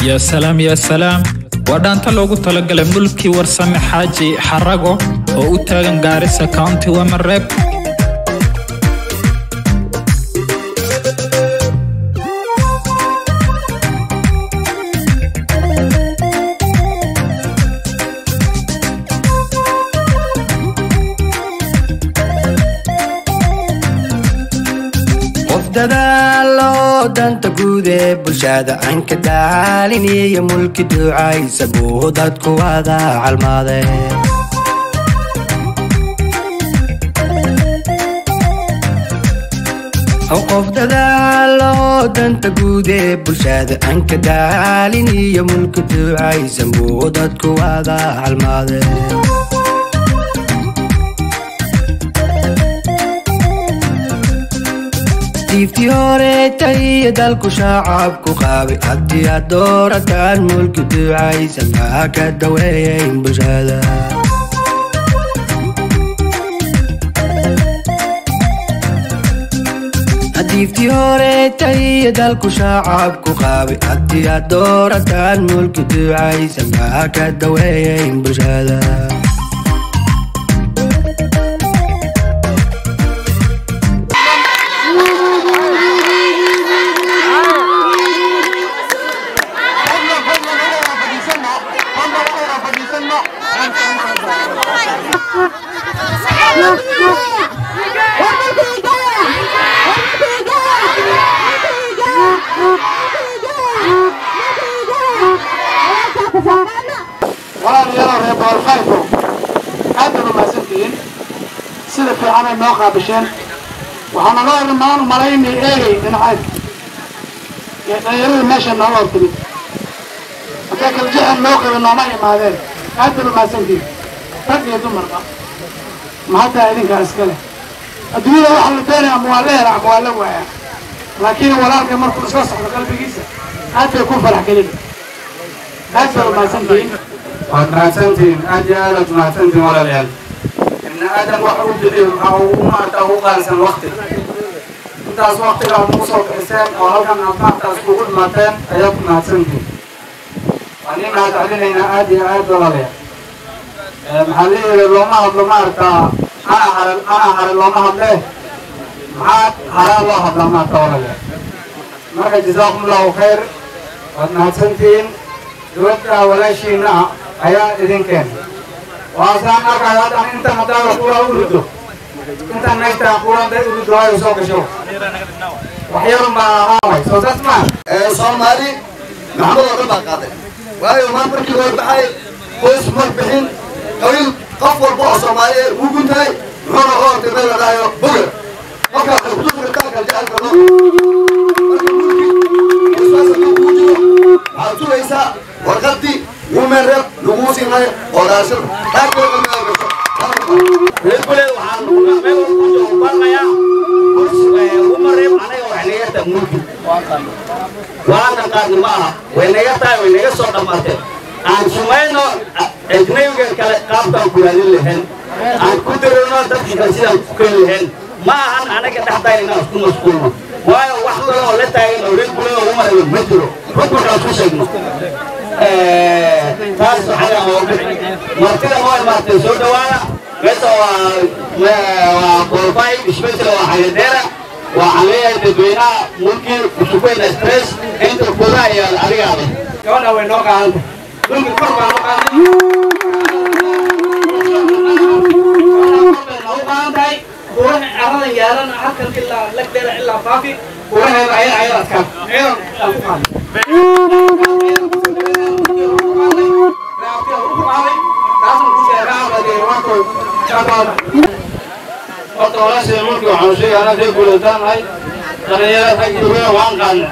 yaa salaam yaa salaam waa dhaanta loogu talagalay mulkii warsame xaaji xarago oo u taagan gaarisa county wamareeb qof dadaalo danta guud ee bulshada aan ka daalin iyo mulki ducaysa buu dadku wada calmaade qof dadaalo danta guud ee bulshada aan ka daalin iyo mulki ducaysa buu dadku wada calmaade diiftii horeeta iyo dalku shacabku qaabay haddii aad doorataan mulki ducaysa maa ka daweeyayn bulshada diiftii horeeta iyo dalku shacabku qaabay haddii aad doorataan mulki ducaysa maa ka daweeyayn bulshada walaalayaal reer boolqayrku aad baad umahadsantihiin sida fiican ay noo qaabisheen waxaana loo irmaan malaynay eegay dhinacayd ee dhalinyarada meesha nooga hor timid hadday kala jexan noo qaba nooma imaadeen aad baad umahadsantihiin rag iyo dumarba mahaddaa idinkaa iska leh adduunyada waxa la doonaya ama waa la hela ama waa la waaya laakiin walaalka markuu iska socdo qalbigiisa aad bay ku farax gelin aad baad umahadsantihiin waad mahadsantihiin aad iyo aad aad mahadsantihiin walaalayaal ibni aadam waxa uu bixiyo waxa uu maarta ugu qaalisan wakti intaas waktiga aad nagu soo bixiseen oo halkan aad maartaas kugu dhimaateen ayaad ku mahadsantihiin waan ii mahad celinaynaa aad iyo aad walaalayaal maxaa la yidhi looma hadlo maarata ana hare ana hare looma hadle maxaa haraa loo hadlaa maarta walaalayaal marka jazaakum allahu khayr waad mahadsantihiin gabadha walaashiina ayaa idin keenay waasaan arkayo haddan intan haddaada kuura u rido intan meeshtaa kuura hadday u rido ay soo gasho waxyarun baa ahaaway soo saas maa soomaali maxamed oo dhan baa qaaday waayo maa markii hore baxay qoys mar bixin qabiil qof walba oo soomaali wuu guntahay muxuuna u ortay meel la dhahayo boger markaa kuduritaanka jecelka loo marka mulki isfaasa loo kuu jiro waxaad sugaysaa warqadii human rep laguu siinayo oo raashin qaarkood ma gasho reerkuleed waxaan meel walba ku joogo barnayaa uma reeb anaga wax naga taa mulki waanan qaadni ma aha way naga tahay way naga soo dhammaatee aan sumayno ajnabiga kale qaabkaan ku raadin lahayn aan ku dirino dadka kale sidaan ku keeni lahayn ma ahan anaga dhexdayna inaan isku mashquulno waayo wax kale oo la taagan oo reerkuleed uma reebo ma jiro rukunkaan ku sheegno taas waxaa oo martida waa imaatay soo dhawaada meesha waa waa boolbay isbedel waa xayadeera waxaan leeyahay dadweynaha mulkii kusugeyn stress inta kuda iyo adigaada gabadha way noo qaadanta dhulka kor baa noo qaaday noo qaadan tahay kuwaha aradan yaalan halkan ilaa lagdeeda ilaa faafi kuwaheeda ayada ayada adkaan ciidan aan ku qaaday horta walaashada mulki waxaanu sheegay anaa reer guulataan nahay dhalinyarada rag iyo weyn waan qaadna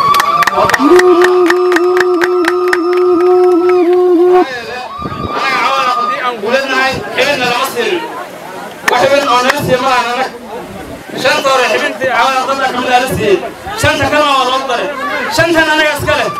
anaga cawala haddii aan guulanahay xibinna lama siinin wax xibin oo nala siiye ma lahan anag shanta hore xibintii cawala dadka kamid aa la siiyey shanta kalena waa loo daray shantan anaga iska leh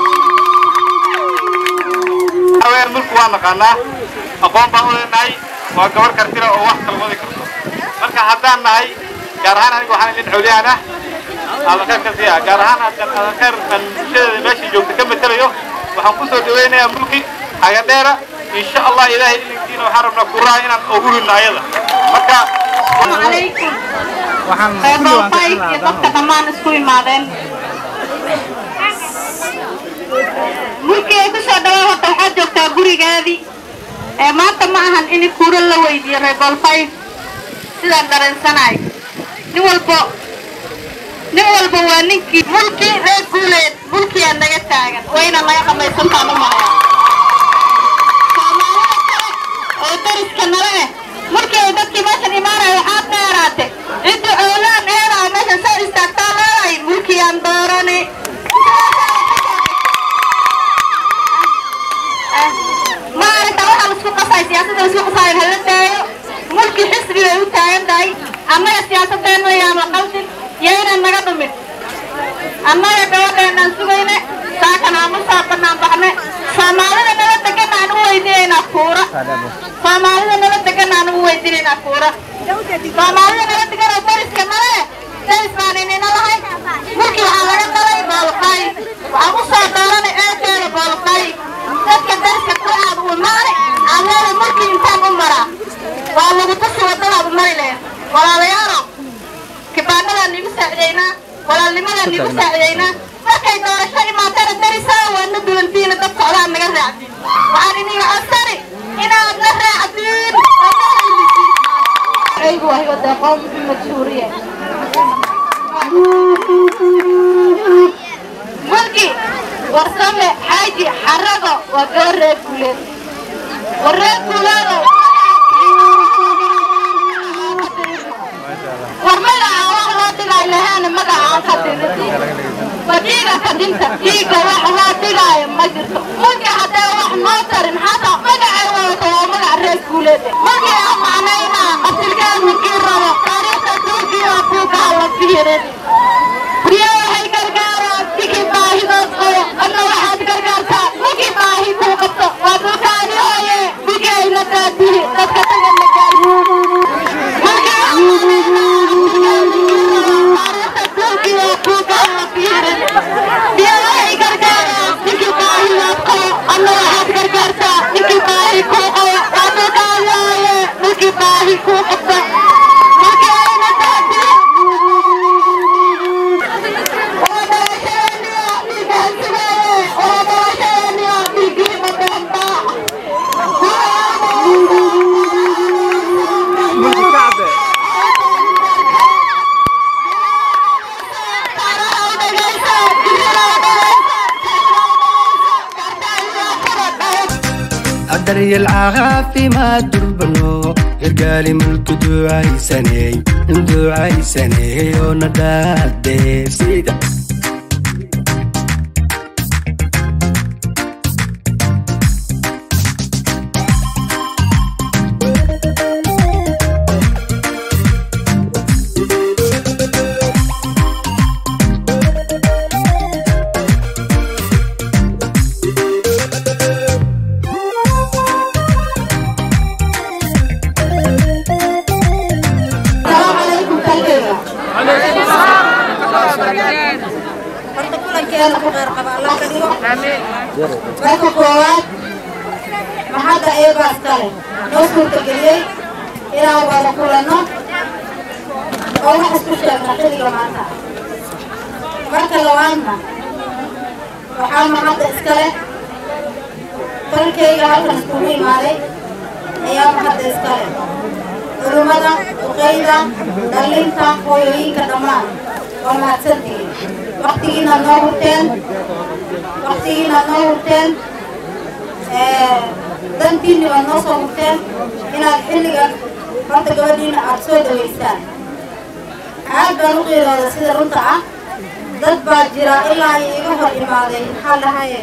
haween mulku waa naqaanaa aqoon baan u leenahay waa gabar kartira oo wax kala wadi karto marka haddaan nahay gaar ahaan aniga waxaan idin xowliyaan ah adankhayr ka siiya gaar ahaan haddaan adankhayr aan bulshadeeda meesha joogta ka matelayo waxaan kusoo dhaweynayaa mulki hagadheera insha allah ilaahay ilinkiina waxaan rabnaa kuraa inaan ugu ridno ayada marka عليكم reebalfay iyo dadka dhammaan isku imaadeen mulkii ay kusoo dhawaa horta waxaad joogtaa gurigaadii ee maanta ma ahan in kuuro la weydiiyo reebalfay sidaan dareensanahay nin walbo nin walba waa ninkii mulkii reer guuleed mulkiyaa naga taagan wayna naga dhamaysantaan u malaya soomaalida kale oo dariska nala eh markii ay dadkii meeshan imaanaya waxaad dheeraatay cidda oolaan eedaa meeshan soo istaagtaa leedahay mulkiyaan doorani ma aragta waxaa laisku qasay siyaasadda laisku qasaayo hala daayo mulki xisbi bay u taagan tahay annaga siyaasadeenna yaan la qaldin yaynan naga dhumin annaga gabadheenaan sugayne saakan aamusaa bannaan baxne soomaalida nala degan aan u weydiinaynaa kuura soomaalida nala degan aan u weydiinaynaa kuura soomaalida nala degan oo dariska nale daris baan inina lahay mulki waxaa laga dalay boolqay waxaan u soo dooranay eedeeda boolqay dadka dariska ku aad u imaane alleeda mulki intaan u maraa waa lagu tusi wadadaad u mari lahayd walaalayaalo kibaanadaan nigu saacidaynaa walaalnimadaan nigu saacidaynaa markay doorasho imaatana darisaa waadna dulantiina dad socdaan naga raacdin waxaan iniga codsani inaad na raacdiin aygu wahigo deeqoon majhuuriye mulki warsame xaaji xarago waa gabar reer guuleed war reer guuleedo war magaca wax loo dhigaayo lahaana magaca aan ka dhigin wa dhiiga ka dhinta dhiiga wax loo dhigaayo ma jirto mulki haddee wax noo tarin xataa magacay wadato waa magac reer guuleed mulki aan macnaynaa qatilkaan ninkii rabo taariikhda turkiya buugaa la fiirin biyo waxay gargaaraan ninkii baahidood qabo adna waxaad gargaartaa ninkii baahi kuu qabto waa dhulkaani hooye ninkii ayna daadihi dadka taga la daryeel caafimaad durbano gargaali mulku ducaysaney ducaysaney oo na dhaadeefsida السلام عليكم كلنا horta kulankeena ku qeyr qaba allah ka dhigo marka koowaad maxadda eebaas kale noo suurtageliyey inaan wada kulanno oo wax isku sheegna xilliga maanta marka labaadna waxaa maxadda iskale dalkayga halkan iskugu imaaday ayaa maxadda iskale culummada duqeyda dhallinta hooyooyinka dhammaan waa mahadsantihiin waktigiinaad noo hurteen waktigiinaad noo hurteen dantiinni baad noo soo hurteen inaad xilligan horta gabadhiina aad soo dhaweysaan aad baan u qiirooda sida runta ah dad baa jira ilaa ay iga hor imaaday maxaa dhahaye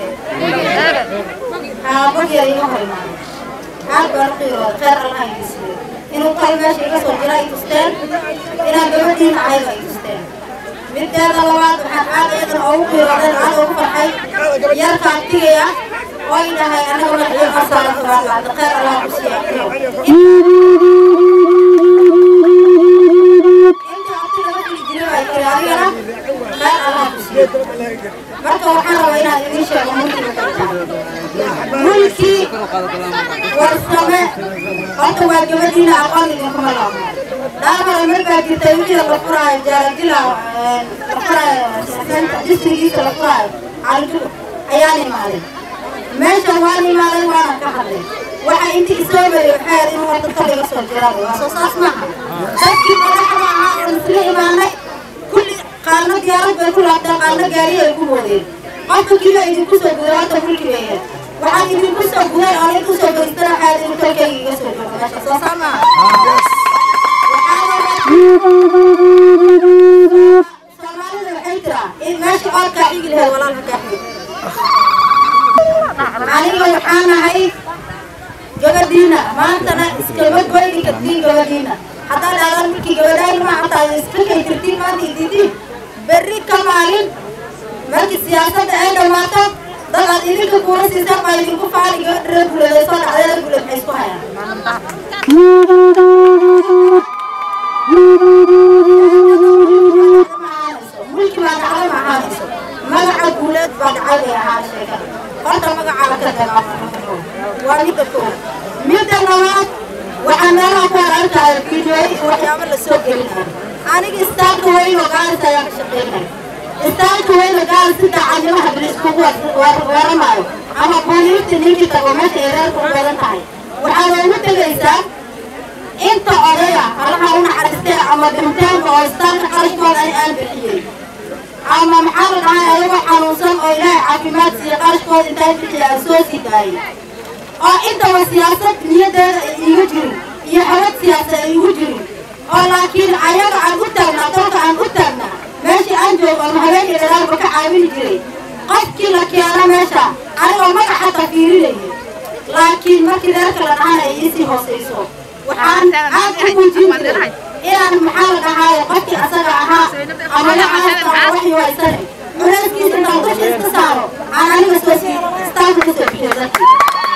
aabad yar iga hor imaaday aad baan u qiirooda kheyr allah idisiiyo inuu kal meesha iga soo jira ay tusteen inaan gabadhiina ayaga ay tusteen mideeda labaad waxaan aad iyadana ugu qiiroodeen aad ugu farxay yarka abtigaya oo ay dhahay anaga madaxii qasaala tabaaqacda kheyr allah ku siiya warsame horta waa gabadhiina aqoon idinkuma laabo dhaamara markaa jirtay wixii la furaayo jaaradila la furaayo distrigiisa la furaayo calintu ayaan imaaday meeshan waan imaaday waana ka hadlay waxa intii isoo bari waxay ahayd in horta ka laga soo jiraba waa soo saas maaha dadkii madaxda ahaa oo isla imaanay kulli qaarna diyaarad bay ku laabteen qaarna gaari ay ku boodeen qofka kiiba idinku soo guday horta mulki bay ahayd waxaan idinku soo guday oo idinku soo geystana waxay ahayd in tolkayga iga soo joogo meesha soo saa maaha soomaalida waxay tiraa in meesha oodkaa xigi laheed walaalka kaa xigi aniga waxaan ahay gabadhiina maantana iskama goyni kartiin gabadhiina haddaad dhaadan markii gabadhayn ma hataa iska kay tirtiin maanta ididiin berri ka maalin markii siyaasadda ay dhammaato dad aad idinka kuula siisaan baa idinku faali gabadha reer guleed ay soo dhacday reer guleed maxay isku hayaan mulki baa dhacday ma ahaanayso magaca guuleed baa dhacay bay ahaan sheekada horta magacaa la ka dagaamo waa midda koowaad midda labaad waxaa meelaha ku arkaya fiidiyooyin iyo waxyaabo la soo gelinayo aniga istaarka weyn oo gaalis ayaa ka shaqeynaya istaarka weyn oo gaalis si daacadnimaha bilis kugu weeramayo ama booliifta ninkii tago meesha ay reerku u badan tahay waxaa loogu tegaysaa inta odaya halaha u naxariistee ama dhimitaanka oo istaarka qarashkooda ani aan bixiyey ama maxaa la dhahay ayagoo xanuunsan oo ilaahay caafimaad siiya qarashkooda intaan bixiya aan soo sii daayay oo intaba siyaasad niyadeeda ay iiga jirin iyo xabad siyaasad ay igu jirin oo laakiin ayaga aan u taagnaa dalka aan u taagnaa meeshii aan joogo ama habeenkii dhalaalba ka caawini jiray qofkii la keena meesha anigoo magac xataa fiirinayay laakiin markii reerka la dhahana ay iisii hoosayso waxaan aad u muujin jiray inaan maxaa la dhahaaye qofkii asaga ahaa ama lacaasta ama waxii waysane culayskiisa intaan dusha iska saaro aan aniga soo sii istaanka kasoo bixiyo dadkii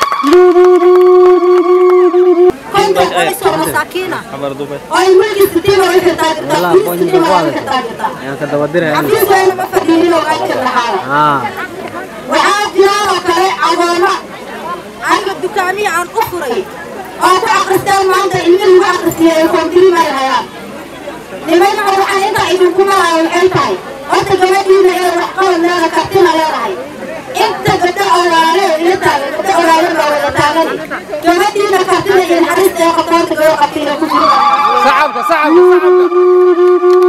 konton qoys oo masaakiina oo ay mulki sitiima way ka taagirtaa kulis sitiima way ka taagirtaa xafiis wayna ma fadhiinin oo meesha lahaaya waxaa jiraan oo kale agoomo aniga dukaamiya aan u furay oo ku akristaan maanta ilmi lagu akristiyay ee koontirii may hayaan nimanka waxaan intaa idinku maraayo waxay tahay horta gabadhiina ee wax qabad leeda kartina leedahay inta gabdho olaale ila taagan gabdho olaale baa wada taagani gabadhiina kartina iyo naxariista ee qabtoonta gabadho qabtiina ku jiro sacabka sacabka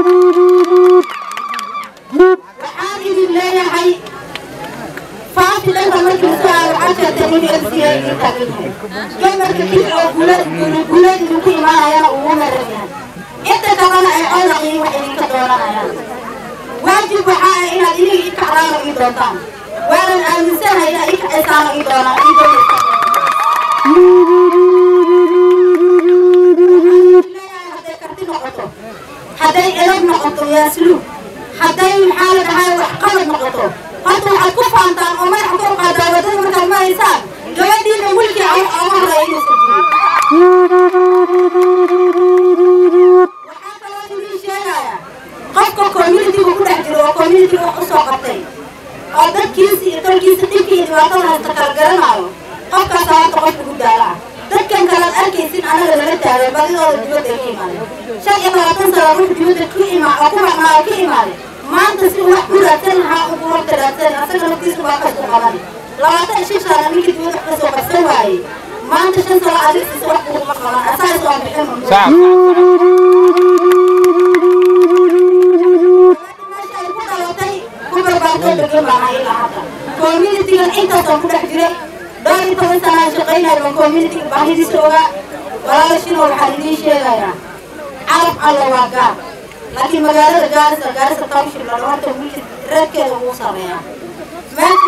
waxaan idin leeyahay faafi dhanka markii la soo aado waxaa sheegtay inuu elsiya idin taagan yahay gamarka kii oo guuleed idinku imaanayana ugu maran yahay inta kalena ay codaqiin wax idinka dooranayaan waajib waxaa ah inaad iniga i kacdaano ii doontaan waanan aaminsanahay inaad i kacaysaano ii doonaan ii doonaysaa hadday karti noqoto hadday edab noqoto yaasluub hadday maxaa la dhahay wax qabad noqoto horta waxaad ku faantaan oo madaxa kor qaadaa wadada markaad maraysaan gabadhiina wilkii ama horreeya inuusan jirin waxaa kaloo idin sheegaya qofka communitiga ku dhex jiro oo communitiga wax usoo qabtay oo dadkiisa iyo dalkiisa dhibka iyo dhibaatada haysta kala garanaayo qofkaas horta qof lagu daala ah dadkan kalaad arkaysin anaga lala taagan badidooda dibadda ay ka imaadeen shan iyo labaatan sano ruux dibadda ku imaa oo ku maqnaa oo ka imaaday maanta si wax u raadsan lahaa ugu horta raadsan asaga naftiisa baa qas u qaban labaatan iyo shan sano ninkii dibadda wax kasoo qabsan waayey maanta shan sano adigiisa wax uguma qaban asaga soo bixin meesha ay ku dhalatay ku barbaartoo degan baan ahay ilaa hadda communitigan intaasaan ku dhex jiray dhowr iyo toban sana aan shaqaynayo baan communitiga baahidiisa ogaa walaalashina waxaan idiin sheegayaa carab alla waa gaar laakiin magaalada gaarisa gaarisa township la dhaho horta wiilka reerkeeda ugu sareeyaa meesha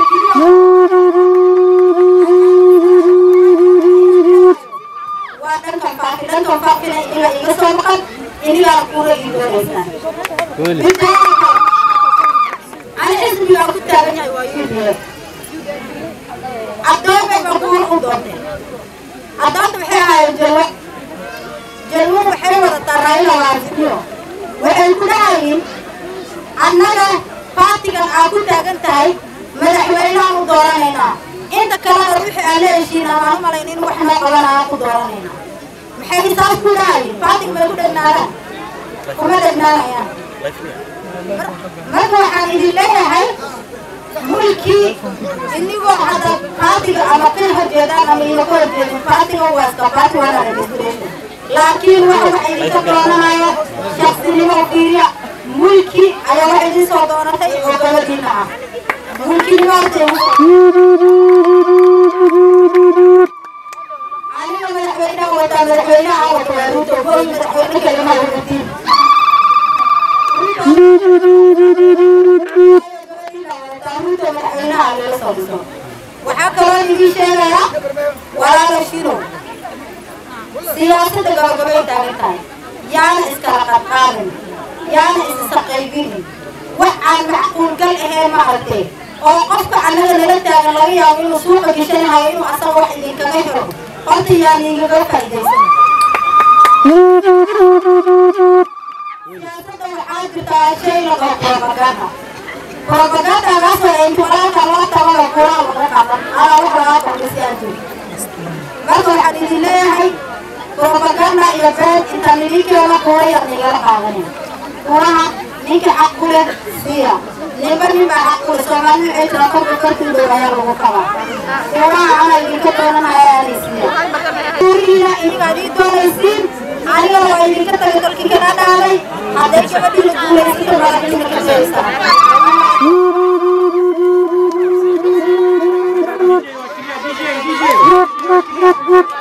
waa dhankan faafi dhankan faafina iniga iga soo maqan inigaa kuula ii doonaysaan ani xisbiga aan ku taagan yahay waa UDF addoonbay baan kuula u doontay addoonta waxay ahaayeen jalwa jalwo waxay wadataa raayila waasimiyo waxay ku dhahayiin annaga baatigan aad ku taagan tahay madaxweyneaan u dooranaynaa inta kalena wixii aan la heshiin aan u malayn in wax noo qabanaya ku dooranayna maxay hisaab ku dhahayin faatig bay ku dhegnaadaan kuma dhegnaanayaan marka waxaan idin leeyahay mulkii inigoo hadda faatiga ama ka horjeedaan ama ina ka horjeedin faatiga waa iska faati waa registration laakiin waxa waxa idinka doonanayo shaqsinimo fiiriya mulki ayaa waxa idin soo doonatay oo gabadhiina ah mulkinimo hortee aniga madaxweynaha wataa madaxweynaha wata waa ruto hooy madaxweyne kalema wadatiin waxaa kaloo idin sheegayaa walaalo shiro siyaasadda gabagabay taagan tahay yaana iskala qadqaadin yaana isisa qaybinin wax aan macquulgal ahayn maaragtee oo qofka annaga nala taagan laga yaabo inuu suuqa gishanahayo inuu asaga wax idinkaga helo horta yaan igaga faa'iidaysan siyaasadda waxaa jirtaa shay la qabo propaganda propagandagaasoo intu walaalka loo tabayo kuraa laga qadan alaa wax lagaa kordhisi aan jirin marka waxaan idin leeyahay propaganda iyo been intaan idinkeena kuwa yar nigala qaadanaya kuwaha ninka xaq ku leh siya ninba nin baa xaq ku leh soomaali waxay tiraa korka korkii dhow ayaa lagu qabaa kuwaha ana idinka doonanaya aanay siya gurigiina idinkaa idin doonaysiin aniga waa idinka tagay dalkii kana dhaaday hadday gabadhiina guulaysata madaxdiina ka jeeysaa